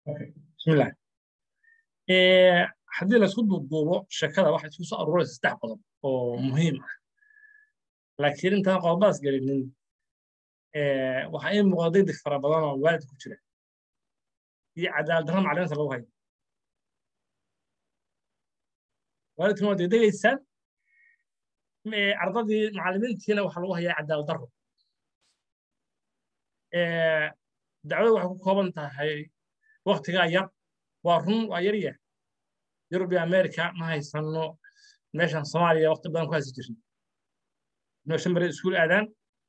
bismillah haddii laisku duuduubo sheekada waxay isku soo aruuraysa saddex qodob oo muhiim ah laakiin intaan qodobadaas gelinin waxaa ii muuqda degdeg fara badan oo waalid ku jira iyo cadaalad darra macalimiinta lagu hayo waalidkuna waa degdegaysaan ardadii macalimiintiina waxaa lagu hayaa cadaalad darro dacwada waxay ku kooban tahay waktigaa yar waa run waa yarya yurub iyo america ma haysano meeshan soomaaliya wakti badan ku haysi jirin inoo shan beri iskuul aadaan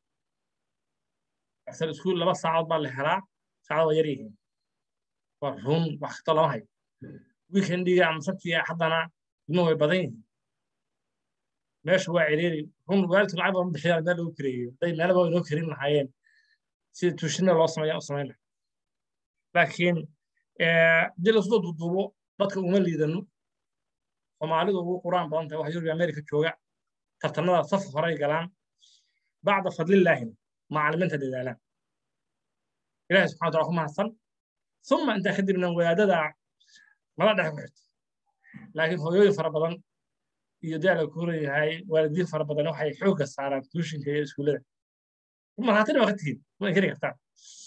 asal iskuul laba saacood baa la helaa saacad waa yar yihiin waa run wax kasta lama hayo weekendiga ama sabtiga haddana ilmuhu way badan yihiin meesha waa ciriiri run waalidku lacag badan bixiyaan meel lagu kareeyo hadday meelaba inoo karin lahaayeen sida tuushina loo sameeya u samayn lahaa laakiin haddii lasoo duuduubo dadka uma liidano soomaalidu ugu quraan badan tahay wax yurub america jooga tartanada saf horay galaan bacda fadlillaahina macalimiinta dadaalaan ilahi subxana wataala ku mahadsan uma intaa kadibna wadaadada nala dhex ku xirta laakiin hooyooyin fara badan iyo daala ku leeyahay waalidiin fara badan waxay xoogga saaraan tuushinka iyo iskuullada marhaatina waa ka tihiin ma inkiri kartaan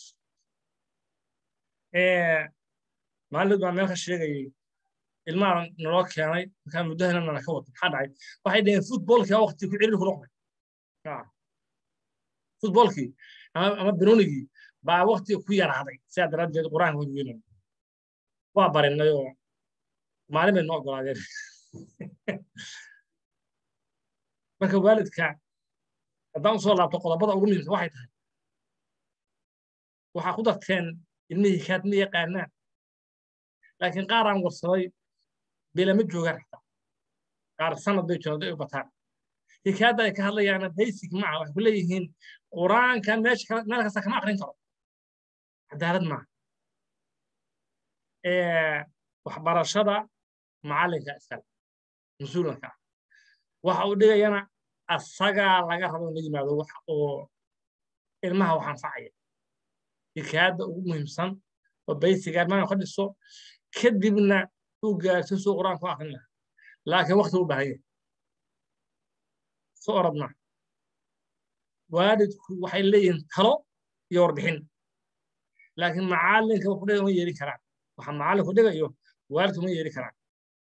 maalid baa meel ka sheegayay ilmaha naloo keenay markaa muddahana nala ka wata maxaa dhacay waxay dhaheen futbolkii waqti ku ciriir ku noqday futbolkii ama banoonigii baa waqti ku yaraaday sidaa daraaddeed qur-aanka way weynay waa barinay oo maalin bay noo ogolaadeen marka waalidka haddaan usoo laabto qodobada ugu muhiimsan waxay tahay waxaa ku darteen ilmihii kaad ma yaqaanaan laakiin qaar aan warsaday bilama joogaan xataa qaar sanad bay joogaan day u bataan hikaayadda ay ka hadlayaana basic maaha waxay ku leeyihiin qur-aanka meesha meel kasta kama aqrin karo cadaalad maaha waxbarashada macallinka iskale mas-uulanka ah waxa uu dhigayana asagaa laga rabo in la yimaado wax oo ilmaha wax anfacaya hikaayadda ugu muhiimsan oo baysiga ilmaha ka dhiso kadibna uu gaarto suu qur-aanku akrin lahaa laakiin wakti u baahan yahay soo orodna waalidku waxay leeyihiin talo iyo warbixin laakiin macallinka wuxu dhiga ma yeeli karaan waxa macallinku dhigayo waalidku ma yeeli karaan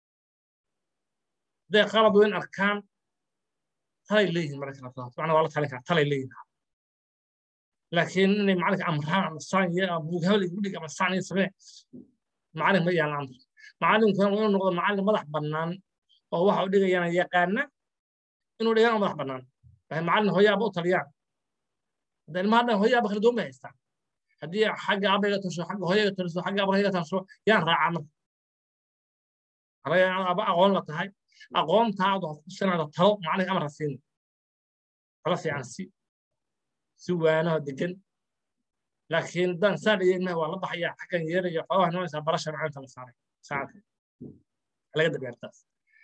hadday qalad weyn arkaan talay leeyihiin mararka qaarkood macna waa la talin karaa talay leeyihiin laakiin inay macallinka amraan ama saan iyo ama buug hebel igu dhig ama saan iyo samee macallin ma yaalan amr macallinkuna waa inuu noqdo macallin madax bannaan oo waxa uu dhigayana yaqaana inuu dhigana madax bannaan laakiin macallin hooyaaba u taliyaan hadda ilmaha dhan hooyaaba kala duwan bay haystaan haddii xagga abayga tasho xagga hooyaga tasho xagga abayga tasho yaan raacaa marka halayaa aba aqoon la tahay aqoontaadu waxaad ku sinaada talo macallinka amarka siin talo fiican si si waanaho degan laakiin dan saa dhiya ilmaha waa la baxaya xaggan yeeraya xoogaha noonaysaa barasha macalinta la saaray saacadka laga dabeertaas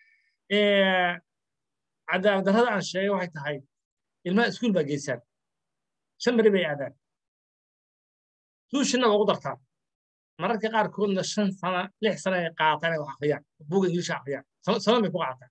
cadaalad darrada aan sheegay waxay tahay ilmaha iskuul baa geysaan shan beri bay aadaan tuushinna waa ugu dartaan mararka qaarkoodna shan sana lix sana ay qaataan inay wax akhriyaan buuga ingiliisha akhriyaan saban bay ku qaataan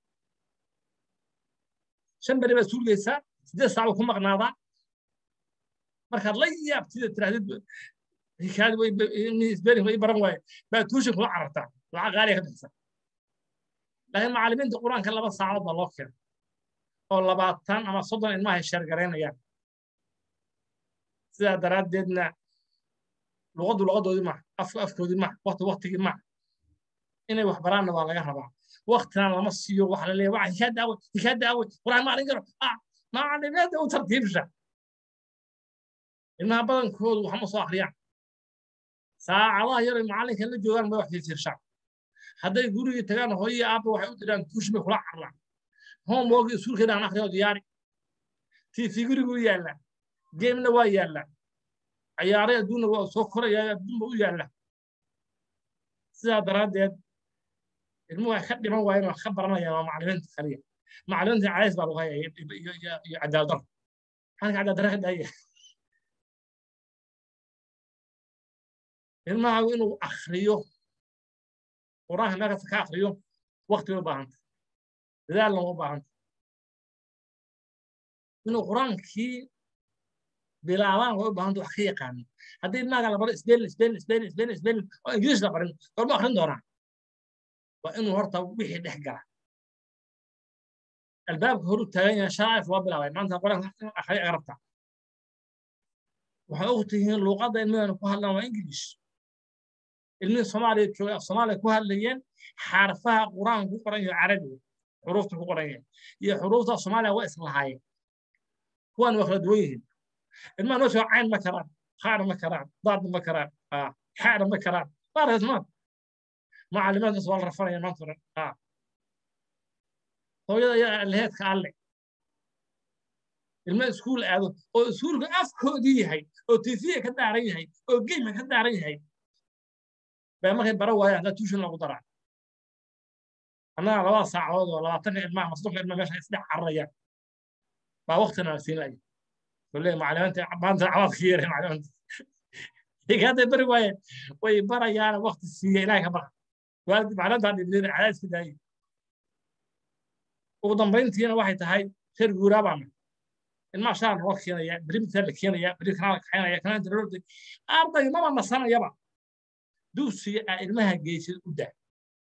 shan beri baa iskuul geysaa siddeed saac ku maqnaadaa markaad la yaabtida tirahdid hikaayad isberin way baran waaye baa tuushin kula carartaa lacag qaaliya ka bixisa laakiin macallimiinta qur-aanka laba saacadood baa loo keenay oo labaatan ama soddon ilmaha ay sheergaraynayaan sidaa daraaddeedna luqaddu luqadoodii maaha afku afkoodii maaha wakti waktigii maaha inay wax baraanna waa laga rabaa waktina lama siiyo waxa la leeyahay waxa hikaayadda awey hikaayadda awey qur-aan ma arin karo macallimiinta u tartiibsha ilmaha badankoodu wax ma soo akhriyaan saacadaha yar ay macallinka la joogaan ma wax fiirfiirshaan hadday gurigii tagaan hooyii aabba waxay u diraan tuushi bay kula carraan homework iskuulkeeda aan akhriyo diyaari tv guriguu yaallaa geemna waa yaallaa ciyaaray adduunna waa soo koraya adduunba u yaallaa sidaa daraaddeed ilmuhu ay ka dhiman waayeen wax ka baranayaan waa macallimiinta kaliya macallimiinta cadays baa lagu hayaya iyo cadaalad darro maxaa cadaalad darra ka daaya ilmahaagu inuu akriyo qur-aanka meelkasta ka akriyo waqti bay u baahanta dadaalna uma baahanta inuu qur-aankii bilaabaan way u baahanta wax ka yaqaano haddii ilmahaga la baro isbelin isbelin isbelin isbelin isbelin oo ingiriis la barin gorma akrin doonaa waa inuu horta wixii dhex gala albaabka horu taagan yahay shaacif waa bilaabay maanta qur-aanka akhriya arabta waxay og tihiin luuqadda ilmahana ku hadlaan waa ingiliis ilmihii soomaaliya joogay af soomaaliya ku hadlayeen xarfaha qur-aanka ku qoran yahay carabiga xuruufta ku qoran yahay iyo xuruufta soomaaliya waa islahaayeen kuwan waa kala duwan yihiin ilmaha noo sheego cayn ma karaan qaar ma karaan daadna ma karaan xaana ma karaan baarkas ma macallimaadkaas waa la rafanaya maanta oran hooyada ayaa leheedka alle ilma iskuul aado oo iskuulka afkoodii yahay oo tifiya ka daaran yahay oo geymka ka daaran yahay baa markay bara waayaan haddaa tuushin lagu daraa annaga labada saacadood oo labaatanka ilmaha masduuqa ilmaha meesha isdhex cararayaan baa waktina la siin laya kule macalimiinta maanta cawaadka yeeray macalimiinta hadday bari waayeen way barayaana wakti siiya ilaah ka bara waalid macaliminta dhibnida cadaadiska daayay ugu dambayntiina waxay tahay reer guuraa baana ilmaha shaar loo keenaya brimta la keenaya beri kanaa la kaxaynaya kanaa darorda arday maba nasanayaba dugsiga aa ilmaha geysad u daa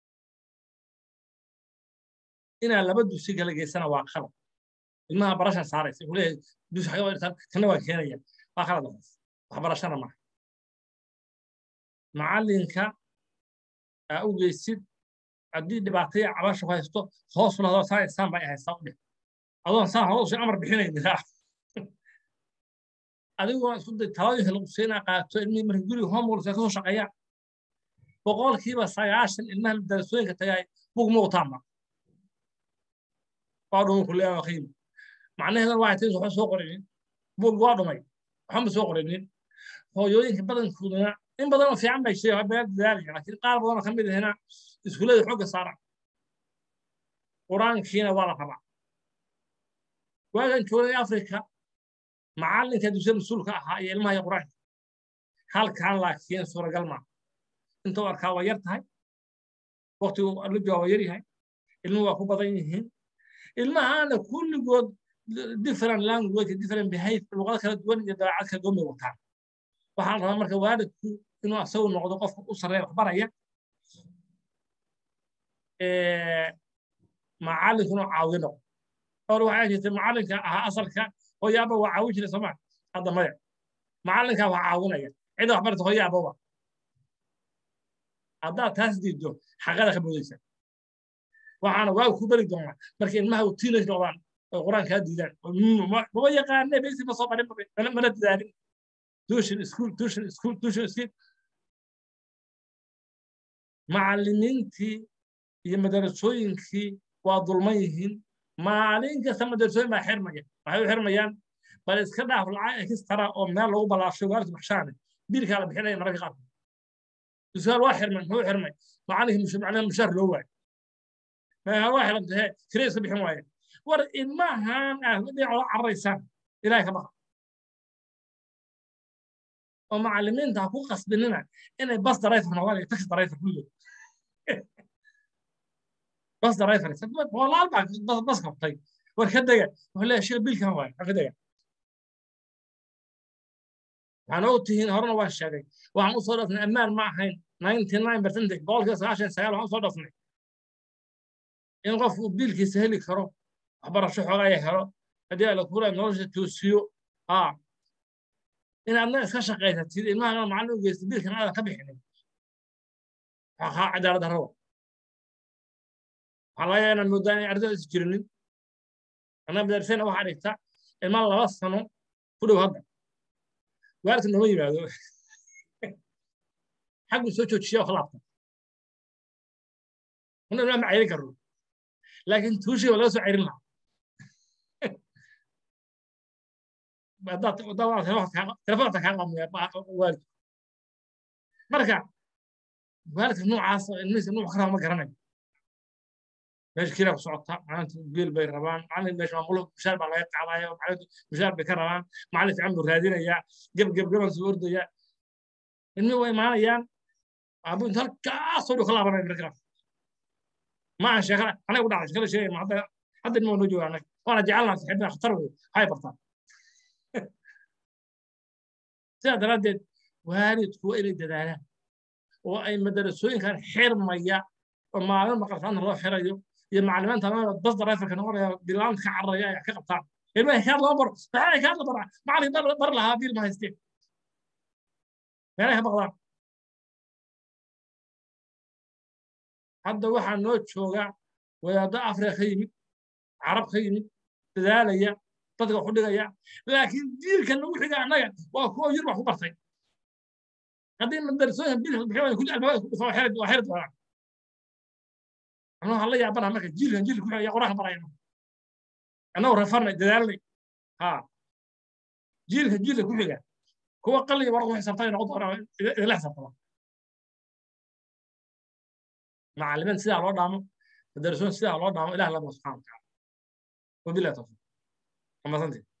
inaa laba dugsi kala geysana waa qalad ilmaha barashan saaraysa wuxuu leeyahay dugsi xaga dhigtaan kana waa keenaya waa qalad waxaas waxbarashana maaha macallinka aa u geysid haddii dhibaataya cabasha ku haysto hoos lahadoo saa isaan baa haystaa u dheh adoon saa hoos amar bixinaynin adigoo isku day talooyinka lagu siinaa qaato ilmihii marka guriga homeworksa kasoo shaqeeyaan boqolkiiba sagaashan ilmaha darasooyinka tagay bug ma utaama waa dhumay kuleeya waa qiimo macnaheedana waxay tahay waxba soo qorinin bug waa dhumay waxba soo qorinin hooyooyinka badankooduna in badan oo fiican bay sheegay beer dadaalaya laakiin qaar badan oo ka mid ahina iskuullada xoogga saara qur-aankiina waa la rabaa waagan joogay afrika macallinka dugsiya mas-uulka ahaa iyo ilmaha iyo qur-aanka halkan laakiin suuragal maa intuu arkaa waa yar tahay waqtigu libiga waa yar yahay ilmuhu waa ku badan yihiin ilmahaana kulligood different language different behavior luqado kala duwan iyo dabeecad kala duwan bay wataan waxaa la rabaa marka waalidku inuu asagu noqdo qofka u sarreeya wax baraya macallinku inuu caawiyo noqdo or waxaa jirtay macallinka ahaa asalka hooyaaba waa caawin jiray sooma hadda maya macallinkaa waa caawinaya cida wax barta hooyaaba waa haddaad taas diiddo xaqada ka boodaysa waxaana waa ku bari doonaa marka ilmaha u tiinaj noqdaan oo qur-aankaa diidaan maba yaqaane besi ma soo barin mana dadaalin tuition school tuition school tuition school macallimiintii iyo madarasooyinkii waa dulman yihiin maalin kasta madarasooyin baa xirmaya waxay u xirmayaan bal iska dhaaf lacag ekistara oo meel lagu balaasho waalidku baxshaane biilkaa la bixinaya mararka qaarkood duskaal waa xirmay muxuu xirmay macallinkii macnaha mushaar loo waayo meeha waa xirantay he kire iska bixin waaye war ilmahan ah dhinac ola cararaysaan ilahay ka baqa oo macallimiinta ha ku qasbinina inay bas darayfar noqdaan iyo taxi darayfar kulligood bas darayfar walaal baa bas qabtay war ka dega wuxuu leeyahay sheekh biilkan waaye ka dega waxaan og tihiin horena waan sheegay waxaan u soo dhafnay ammaan ma ahayn ninety nine percentage boqolkiiba sagaashan sagaal waxaan usoo dhafnay in qofku biilkiisa heli karo waxbarasho xoogaya helo haddii ala kula nolosha toosiyo aa in adna iska shaqaysatid ilmahana macallin u geysta biilkan aadan ka bixinin waxaa cadaalad darrada waxaa laga yaabaa inaad moodaa inay ardayda is jirinin anaa madarsena waxaa dhigta ilma laba sano ku dhow hadda waalidka nooma yimaado xaggu soo joojiya oo laabta una ilmaa ma cayrin karno laakiin tuushii waa laga soo cayrin lahaa telefoonta kaa qamaya waalidku marka waalidka noocaas ilmihiisa nuuc ka raba ma garanayo meesha kiraa ku socota maalinta biil bay rabaan macallin meesha maamulo mushaar baa laga qaadaya macallintu mushaar bay ka rabaan macallin fiican buu raadinayaa geb geb geban soo ordaya ilmihii way imaanayaan aabu inta halkaasoo dhow ka laabanaya markaa ma aan sheekada anaga u dhacday sheekada sheegay hadda hadda ilmo noo jooga anaga waana jecelnaa saxiibna khatar wey hay bartaan sidaa daraaddeed waalidku waa inay dadaalaan oo ay madarasooyinkan xirmaya oo maalin maqaltaanta loo xirayo iyo macalimiinta bas darayfarka noqonaya bilaanta ka cararaya ay ka qabtaan ilmaha kaad loo baro maxay kaad la bara macalin bar lahaa biil ma haysteen meelay ka baqdaan hadda waxaa noo jooga wadaaddo afrika ka yimid carab ka yimid dadaalaya dadka wax u dhigaya laakiin diilka nagu xiga annaga waa kuwa yur wax ku bartay haddii madarasooyin biilka bixiyaan kulli albaabada ku dhufaa xerid waa xerid doonaan anuu hala yaabana marka jiilkan jiilka ku xiga quraanka barayna annagoo rafarnay dadaalnay ha jiilka jiilka ku xiga kuwa qalliga warqa ku xisaabtay noqon doona idinla xisaabtama macallimiin sidaa loo dhaamo madarasooyin sidaa loo dhaamo ilah lama subxana watacaala wabillahi tawfiiq amasantii